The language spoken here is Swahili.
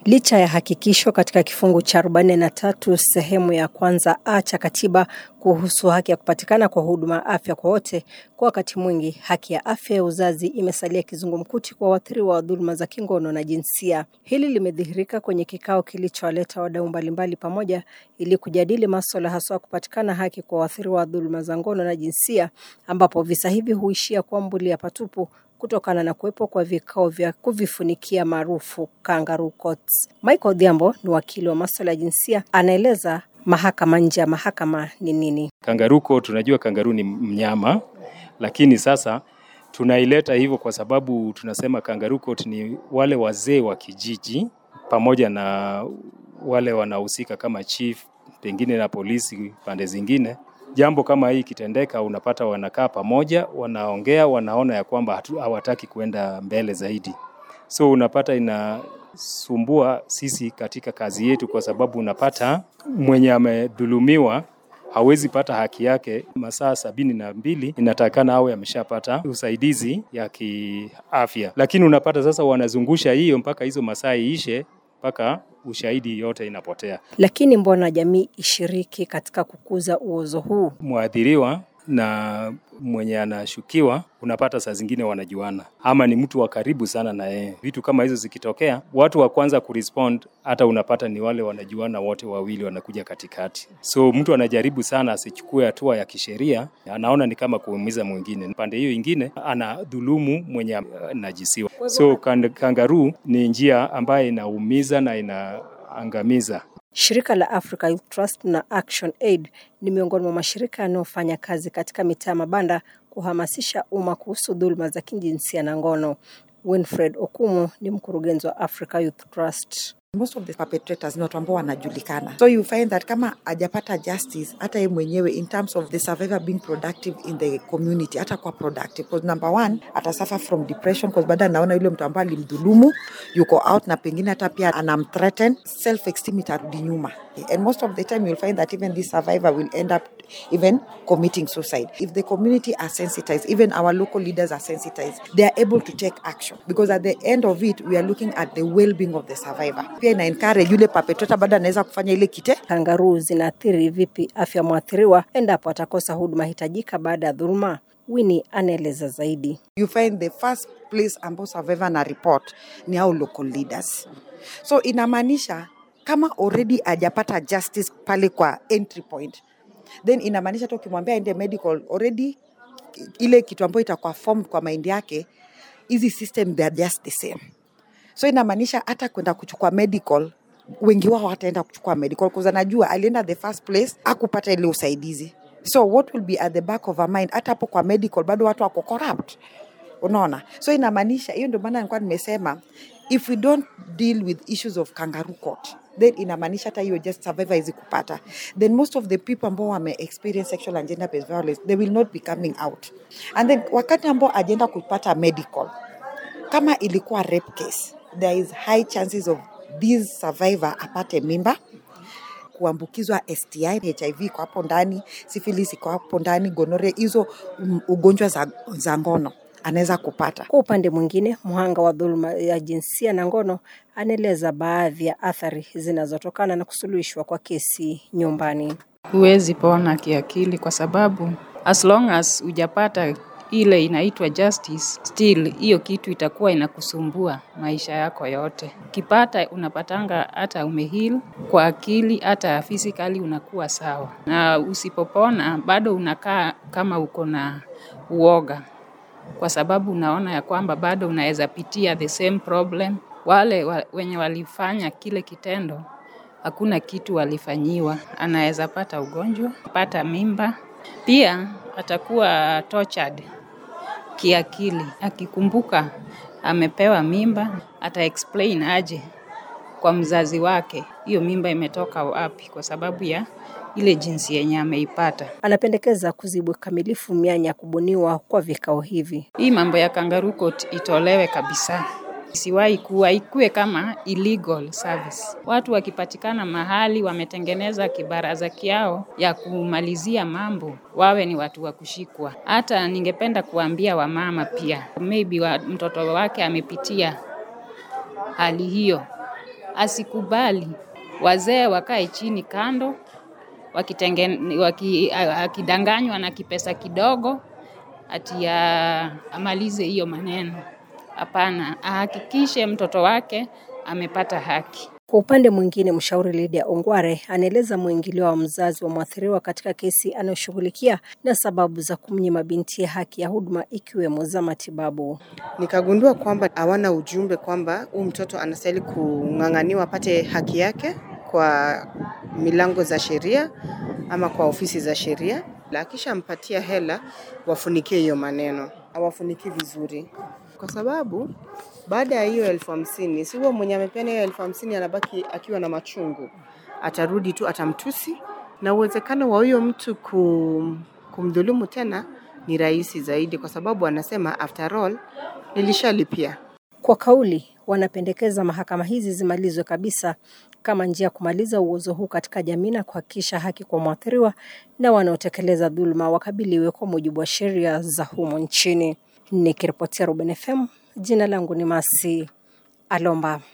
Licha ya hakikisho katika kifungu cha 43 sehemu ya kwanza a cha katiba kuhusu haki ya kupatikana kwa huduma ya afya kwa wote, kwa wakati mwingi haki ya afya ya uzazi imesalia kizungumkuti kwa waathiriwa wa dhuluma za kingono na jinsia. Hili limedhihirika kwenye kikao kilichowaleta wadau mbalimbali pamoja ili kujadili maswala haswa kupatikana haki kwa waathiriwa wa dhuluma za ngono na jinsia, ambapo visa hivi huishia kuambulia patupu kutokana na kuwepo kwa vikao vya kuvifunikia maarufu kangaroo courts. Michael Odhiambo ni wakili wa masuala ya jinsia, anaeleza mahakama nje ya mahakama ni nini. Kangaroo court, tunajua kangaroo ni mnyama, lakini sasa tunaileta hivyo kwa sababu tunasema kangaroo court ni wale wazee wa kijiji pamoja na wale wanahusika kama chief, pengine na polisi pande zingine jambo kama hii ikitendeka, unapata wanakaa pamoja, wanaongea, wanaona ya kwamba hawataki kuenda mbele zaidi. So unapata inasumbua sisi katika kazi yetu, kwa sababu unapata mwenye amedhulumiwa hawezi pata haki yake masaa sabini na mbili inatakana awe ameshapata usaidizi ya kiafya, lakini unapata sasa wanazungusha hiyo mpaka hizo masaa iishe mpaka ushahidi yote inapotea. Lakini mbona jamii ishiriki katika kukuza uozo huu? Mwathiriwa na mwenye anashukiwa unapata saa zingine wanajuana, ama ni mtu wa karibu sana na yeye. Vitu kama hizo zikitokea, watu wa kwanza kurespond hata unapata ni wale wanajuana wote wawili, wanakuja katikati. So mtu anajaribu sana asichukue hatua ya kisheria, anaona ni kama kuumiza mwingine. Pande hiyo ingine anadhulumu mwenye anajisiwa. So kangaroo ni njia ambayo inaumiza na inaangamiza. Shirika la Africa Youth Trust na Action Aid ni miongoni mwa mashirika yanayofanya kazi katika mitaa mabanda kuhamasisha umma kuhusu dhuluma za kijinsia na ngono. Winfred Okumu ni mkurugenzi wa Africa Youth Trust. most of the perpetrators ni watu ambao wanajulikana so you find that kama ajapata justice hata ye mwenyewe in terms of the survivor being productive in the community hata kwa productive because number one ata suffer from depression because baada anaona yule mtu ambaye alimdhulumu yuko out na pengine hata pia anamthreaten self esteem itarudi nyuma and most of the time you'll find that even this survivor will end up even committing suicide if the community are sensitized even our local leaders are sensitized they are able to take action because at the end of it we are looking at the well-being of the survivor pia ina encourage yule perpetrator bado anaweza kufanya ile kite Kangaruu zinaathiri vipi afya mwathiriwa endapo atakosa huduma hitajika baada ya dhuluma? Winnie anaeleza zaidi. you find the first place ambao survivor na report ni hao local leaders so inamaanisha kama already ajapata justice pale kwa entry point then inamaanisha hata ukimwambia aende medical already ile kitu ambayo itakuwa formed kwa mind yake hizi system they are just the same so inamaanisha hata kwenda kuchukua medical wengi wao hataenda kuchukua medical because anajua alienda the first place akupata ile usaidizi so what will be at the back of our mind hata hapo kwa medical bado watu wako corrupt unaona so inamaanisha hiyo ndio maana nilikuwa nimesema if we don't deal with issues of kangaroo court then inamaanisha hata hiyo just survivor hizi kupata then most of the people ambao wame experience sexual and gender based violence they will not be coming out and then wakati ambao ajenda kupata medical kama ilikuwa rape case there is high chances of this survivor apate mimba kuambukizwa STI, HIV iko hapo ndani, syphilis iko hapo ndani, gonorrhea, hizo um, ugonjwa za, za ngono anaweza kupata. Kwa upande mwingine, mhanga wa dhuluma ya jinsia na ngono anaeleza baadhi ya athari zinazotokana na kusuluhishwa kwa kesi nyumbani. huwezi pona kiakili kwa sababu as long as hujapata ile inaitwa justice, still hiyo kitu itakuwa inakusumbua maisha yako yote. Ukipata unapatanga hata umehil kwa akili, hata physically unakuwa sawa, na usipopona bado unakaa kama uko na uoga, kwa sababu unaona ya kwamba bado unaweza pitia the same problem. Wale wa, wenye walifanya kile kitendo hakuna kitu walifanyiwa, anaweza pata ugonjwa, pata mimba, pia atakuwa tortured kiakili. Akikumbuka amepewa mimba, ata explain aje kwa mzazi wake hiyo mimba imetoka wapi, kwa sababu ya ile jinsi yenye ameipata. Anapendekeza kuzibwa kamilifu mianya ya kubuniwa kwa vikao hivi. Hii mambo ya kangaroo court itolewe kabisa, isiwahi kuwa, ikuwe kama illegal service. Watu wakipatikana mahali wametengeneza kibaraza kiao ya kumalizia mambo, wawe ni watu wa kushikwa. Hata ningependa kuambia wamama pia, maybe wa, mtoto wake amepitia hali hiyo asikubali wazee wakae chini kando wakitengen, waki, akidanganywa na kipesa kidogo ati ya amalize hiyo maneno. Hapana, ahakikishe mtoto wake amepata haki. Kwa upande mwingine, mshauri Lydia Ongware anaeleza mwingilio wa mzazi wa mwathiriwa katika kesi anayoshughulikia na sababu za kumnyima binti haki ya huduma ikiwemo za matibabu. Nikagundua kwamba hawana ujumbe kwamba huu mtoto anastahili kung'ang'aniwa apate haki yake kwa milango za sheria ama kwa ofisi za sheria. Akishampatia hela, wafunikie hiyo maneno, awafuniki vizuri, kwa sababu baada ya hiyo elfu hamsini si huo mwenye amepeana hiyo elfu hamsini anabaki akiwa na machungu, atarudi tu atamtusi, na uwezekano wa huyo mtu kum, kumdhulumu tena ni rahisi zaidi, kwa sababu anasema after all nilishalipia. Kwa kauli, wanapendekeza mahakama hizi zimalizwe kabisa kama njia ya kumaliza uozo huu katika jamii na kuhakikisha haki kwa mwathiriwa na wanaotekeleza dhuluma wakabiliwe kwa mujibu wa sheria za humo nchini. Nikiripotia Ruben FM, jina langu ni Masi Alomba.